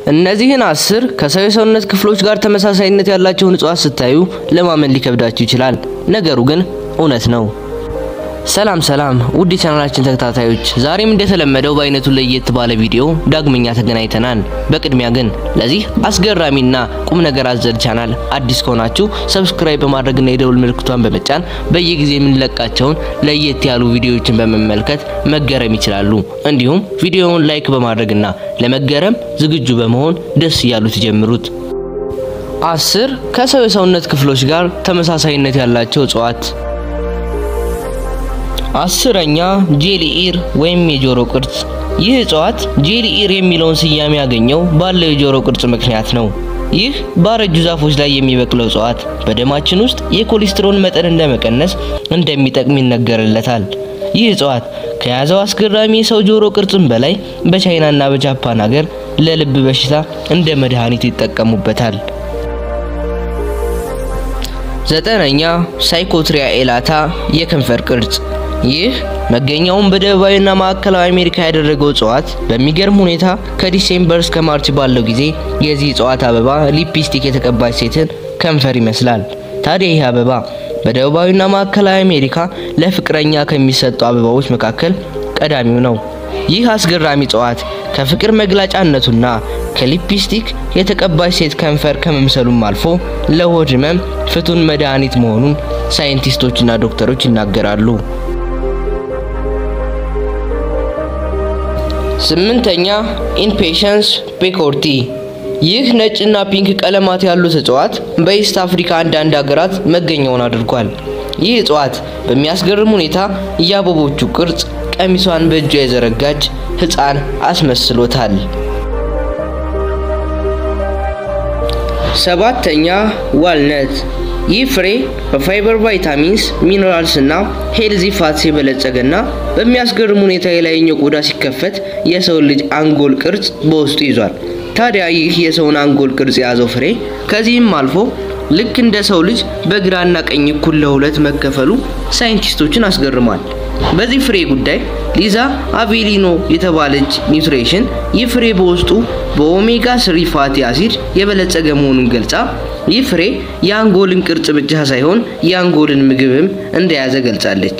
እነዚህን አስር ከሰው የሰውነት ክፍሎች ጋር ተመሳሳይነት ያላቸውን እጽዋት ስታዩ ለማመን ሊከብዳችሁ ይችላል። ነገሩ ግን እውነት ነው። ሰላም ሰላም ውድ የቻናላችን ተከታታዮች፣ ዛሬም እንደተለመደው በአይነቱ ለየት ባለ ቪዲዮ ዳግመኛ ተገናኝተናል። በቅድሚያ ግን ለዚህ አስገራሚና ቁም ነገር አዘል ቻናል አዲስ ከሆናችሁ ሰብስክራይብ በማድረግና የደውል ምልክቷን በመጫን በየጊዜ የምንለቃቸውን ለየት ያሉ ቪዲዮዎችን በመመልከት መገረም ይችላሉ። እንዲሁም ቪዲዮውን ላይክ በማድረግና ለመገረም ዝግጁ በመሆን ደስ እያሉት ጀምሩት። አስር ከሰው የሰውነት ክፍሎች ጋር ተመሳሳይነት ያላቸው እጽዋት አስረኛ ጄሊኢር ወይም የጆሮ ቅርጽ። ይህ እጽዋት ጄሊኢር የሚለውን ስያሜ ያገኘው ባለው የጆሮ ቅርጽ ምክንያት ነው። ይህ ባረጁ ዛፎች ላይ የሚበቅለው እጽዋት በደማችን ውስጥ የኮሌስትሮል መጠን እንደመቀነስ እንደሚጠቅም ይነገርለታል። ይህ እጽዋት ከያዘው አስገራሚ የሰው ጆሮ ቅርጽም በላይ በቻይናና በጃፓን ሀገር ለልብ በሽታ እንደ መድኃኒት ይጠቀሙበታል። ዘጠነኛ ሳይኮትሪያ ኤላታ የከንፈር ቅርጽ ይህ መገኛውን በደቡባዊና ማዕከላዊ አሜሪካ ያደረገው እጽዋት በሚገርም ሁኔታ ከዲሴምበር እስከ ማርች ባለው ጊዜ የዚህ እጽዋት አበባ ሊፕስቲክ የተቀባች ሴትን ከንፈር ይመስላል። ታዲያ ይህ አበባ በደቡባዊና ማዕከላዊ አሜሪካ ለፍቅረኛ ከሚሰጡ አበባዎች መካከል ቀዳሚው ነው። ይህ አስገራሚ እጽዋት ከፍቅር መግለጫነቱና ከሊፕስቲክ የተቀባች ሴት ከንፈር ከመምሰሉም አልፎ ለሆድ ህመም ፍቱን መድኃኒት መሆኑን ሳይንቲስቶችና ዶክተሮች ይናገራሉ። ስምንተኛ ኢምፔሸንስ ፔኮርቲ። ይህ ነጭና ፒንክ ቀለማት ያሉት እጽዋት በኢስት አፍሪካ አንዳንድ ሀገራት መገኛውን አድርጓል። ይህ እጽዋት በሚያስገርም ሁኔታ የአበቦቹ ቅርጽ ቀሚሷን በእጇ የዘረጋች ህፃን አስመስሎታል። ሰባተኛ ዋልነት። ይህ ፍሬ በፋይበር ቫይታሚንስ፣ ሚነራልስ እና ሄልዚ ፋትስ የበለጸገና በሚያስገርም ሁኔታ የላይኛው ቆዳ ሲከፈት የሰው ልጅ አንጎል ቅርጽ በውስጡ ይዟል። ታዲያ ይህ የሰውን አንጎል ቅርጽ የያዘው ፍሬ ከዚህም አልፎ ልክ እንደ ሰው ልጅ በግራና ቀኝ እኩል ለሁለት መከፈሉ ሳይንቲስቶችን አስገርሟል። በዚህ ፍሬ ጉዳይ ሊዛ አቬሊኖ የተባለች ኒውትሪሽን ይህ ፍሬ በውስጡ በኦሜጋ ስሪ ፋቲ አሲድ የበለጸገ መሆኑን ገልጻ ይህ ፍሬ የአንጎልን ቅርጽ ብቻ ሳይሆን የአንጎልን ምግብም እንደያዘ ገልጻለች።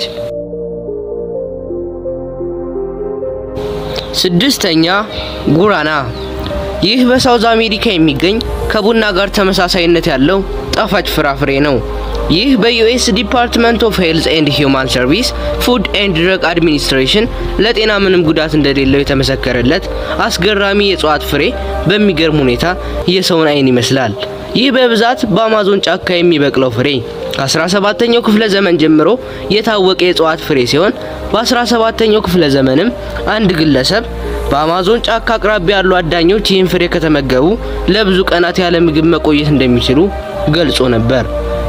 ስድስተኛ ጉራና። ይህ በሳውዝ አሜሪካ የሚገኝ ከቡና ጋር ተመሳሳይነት ያለው ጣፋጭ ፍራፍሬ ነው። ይህ በዩኤስ ዲፓርትመንት ኦፍ ሄልዝ ኤንድ ሂውማን ሰርቪስ ፉድ ኤንድ ድረግ አድሚኒስትሬሽን ለጤና ምንም ጉዳት እንደሌለው የተመሰከረለት አስገራሚ የእጽዋት ፍሬ በሚገርም ሁኔታ የሰውን ዓይን ይመስላል። ይህ በብዛት በአማዞን ጫካ የሚበቅለው ፍሬ ከ17ኛው ክፍለ ዘመን ጀምሮ የታወቀ የእጽዋት ፍሬ ሲሆን በ17ኛው ክፍለ ዘመንም አንድ ግለሰብ በአማዞን ጫካ አቅራቢያ ያሉ አዳኞች ይህን ፍሬ ከተመገቡ ለብዙ ቀናት ያለ ምግብ መቆየት እንደሚችሉ ገልጾ ነበር።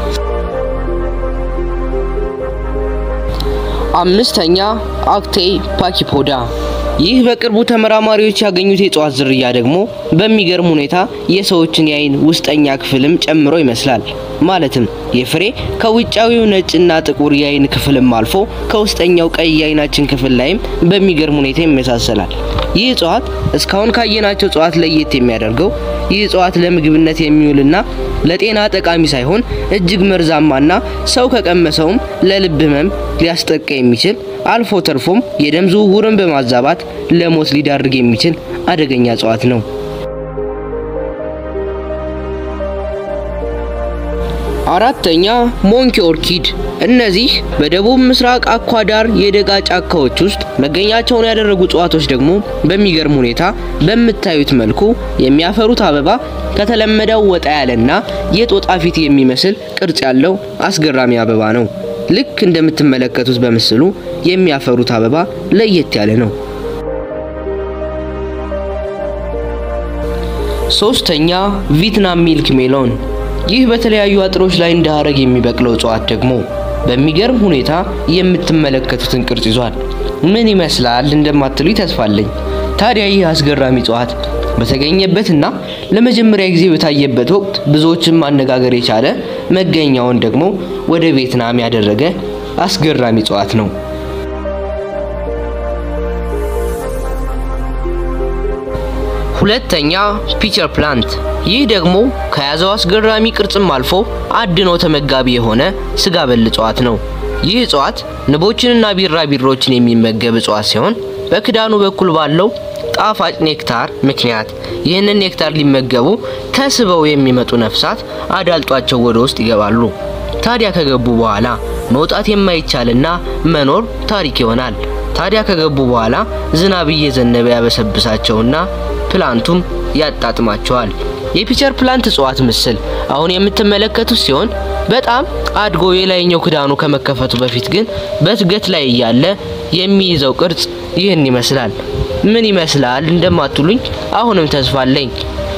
አምስተኛ አክቴ ፓኪፖዳ። ይህ በቅርቡ ተመራማሪዎች ያገኙት የእጽዋት ዝርያ ደግሞ በሚገርም ሁኔታ የሰዎችን የአይን ውስጠኛ ክፍልም ጨምሮ ይመስላል። ማለትም የፍሬ ከውጫዊው ነጭና ጥቁር የአይን ክፍልም አልፎ ከውስጠኛው ቀይ የአይናችን ክፍል ላይም በሚገርም ሁኔታ ይመሳሰላል። ይህ እጽዋት እስካሁን ካየናቸው እጽዋት ለየት የሚያደርገው ይህ እጽዋት ለምግብነት የሚውልና ለጤና ጠቃሚ ሳይሆን እጅግ መርዛማና ሰው ከቀመሰውም ለልብ ህመም ሊያስጠቃ የሚችል አልፎ ተርፎም የደም ዝውውርን በማዛባት ለሞት ሊዳርግ የሚችል አደገኛ እጽዋት ነው። አራተኛ ሞንኪ ኦርኪድ። እነዚህ በደቡብ ምስራቅ አኳዳር የደጋ ጫካዎች ውስጥ መገኛቸውን ያደረጉ እጽዋቶች ደግሞ በሚገርም ሁኔታ በምታዩት መልኩ የሚያፈሩት አበባ ከተለመደው ወጣ ያለና የጦጣ ፊት የሚመስል ቅርጽ ያለው አስገራሚ አበባ ነው። ልክ እንደምትመለከቱት በምስሉ የሚያፈሩት አበባ ለየት ያለ ነው። ሶስተኛ ቪትናም ሚልክ ሜሎን። ይህ በተለያዩ አጥሮች ላይ እንደ ሀረግ የሚበቅለው እጽዋት ደግሞ በሚገርም ሁኔታ የምትመለከቱትን ቅርጽ ይዟል። ምን ይመስላል እንደማትሉ ተስፋለኝ። ታዲያ ይህ አስገራሚ እጽዋት በተገኘበትና ለመጀመሪያ ጊዜ በታየበት ወቅት ብዙዎችን ማነጋገር የቻለ መገኛውን ደግሞ ወደ ቪየትናም ያደረገ አስገራሚ እጽዋት ነው። ሁለተኛ ፒቸር ፕላንት። ይህ ደግሞ ከያዘው አስገራሚ ቅርጽም አልፎ አድኖ ተመጋቢ የሆነ ስጋ በል እጽዋት ነው። ይህ እጽዋት ንቦችንና ቢራቢሮችን የሚመገብ እጽዋት ሲሆን በክዳኑ በኩል ባለው ጣፋጭ ኔክታር ምክንያት ይህንን ኔክታር ሊመገቡ ተስበው የሚመጡ ነፍሳት አዳልጧቸው ወደ ውስጥ ይገባሉ። ታዲያ ከገቡ በኋላ መውጣት የማይቻልና መኖር ታሪክ ይሆናል። ታዲያ ከገቡ በኋላ ዝናብ እየዘነበ ያበሰብሳቸውና ፕላንቱም ያጣጥማቸዋል። የፒቸር ፕላንት እጽዋት ምስል አሁን የምትመለከቱት ሲሆን በጣም አድጎ የላይኛው ክዳኑ ከመከፈቱ በፊት ግን በእድገት ላይ እያለ የሚይዘው ቅርጽ ይህን ይመስላል። ምን ይመስላል እንደማትሉኝ አሁንም ተስፋ አለኝ።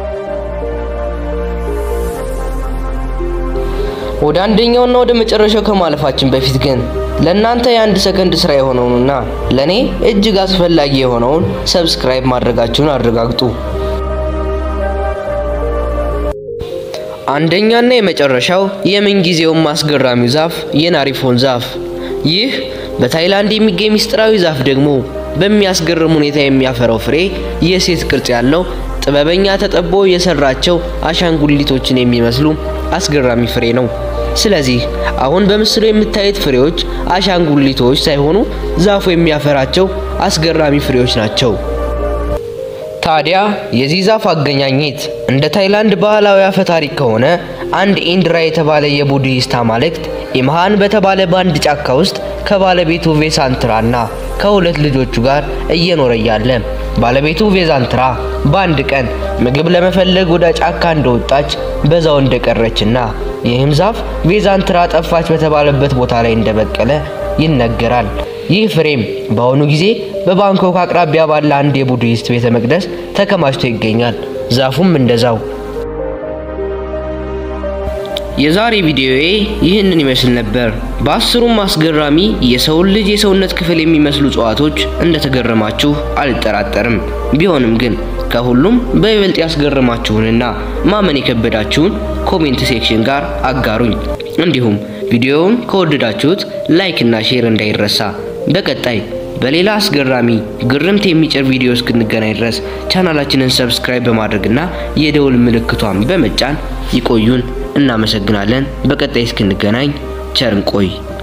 ወደ አንደኛውና ወደ መጨረሻው ከማለፋችን በፊት ግን ለእናንተ የአንድ ሰከንድ ስራ የሆነውንና ለእኔ እጅግ አስፈላጊ የሆነውን ሰብስክራይብ ማድረጋችሁን አረጋግጡ። አንደኛና የመጨረሻው የምንጊዜውም አስገራሚው ዛፍ የናሪፎን ዛፍ። ይህ በታይላንድ የሚገኝ ምስጢራዊ ዛፍ ደግሞ በሚያስገርም ሁኔታ የሚያፈራው ፍሬ የሴት ቅርጽ ያለው ጥበበኛ ተጠቦ የሰራቸው አሻንጉሊቶችን የሚመስሉ አስገራሚ ፍሬ ነው። ስለዚህ አሁን በምስሉ የምታዩት ፍሬዎች አሻንጉሊቶች ሳይሆኑ ዛፉ የሚያፈራቸው አስገራሚ ፍሬዎች ናቸው። ታዲያ የዚህ ዛፍ አገኛኘት እንደ ታይላንድ ባህላዊ አፈ ታሪክ ከሆነ አንድ ኢንድራ የተባለ የቡድሂስት አማልክት ኢምሃን በተባለ በአንድ ጫካ ውስጥ ከባለቤቱ ቬሳንትራና ከሁለት ልጆቹ ጋር እየኖረ እያለ ባለቤቱ ቬዛንትራ በአንድ ቀን ምግብ ለመፈለግ ወደ ጫካ እንደወጣች በዛው እንደቀረችና ይህም ዛፍ ቬዛንትራ ጠፋች በተባለበት ቦታ ላይ እንደበቀለ ይነገራል። ይህ ፍሬም በአሁኑ ጊዜ በባንኮክ አቅራቢያ ባለ አንድ የቡድሂስት ቤተ መቅደስ ተከማችቶ ይገኛል። ዛፉም እንደዛው። የዛሬ ቪዲዮዬ ይህንን ይመስል ነበር። በአስሩም አስገራሚ የሰውን ልጅ የሰውነት ክፍል የሚመስሉ እጽዋቶች እንደተገረማችሁ አልጠራጠርም። ቢሆንም ግን ከሁሉም በይበልጥ ያስገረማችሁንና ማመን የከበዳችሁን ኮሜንት ሴክሽን ጋር አጋሩኝ። እንዲሁም ቪዲዮውን ከወደዳችሁት ላይክ እና ሼር እንዳይረሳ። በቀጣይ በሌላ አስገራሚ ግርምት የሚጭር ቪዲዮ እስክንገናኝ ድረስ ቻናላችንን ሰብስክራይብ በማድረግና የደውል ምልክቷን በመጫን ይቆዩን። እናመሰግናለን። በቀጣይ እስክንገናኝ ቸር እንቆይ።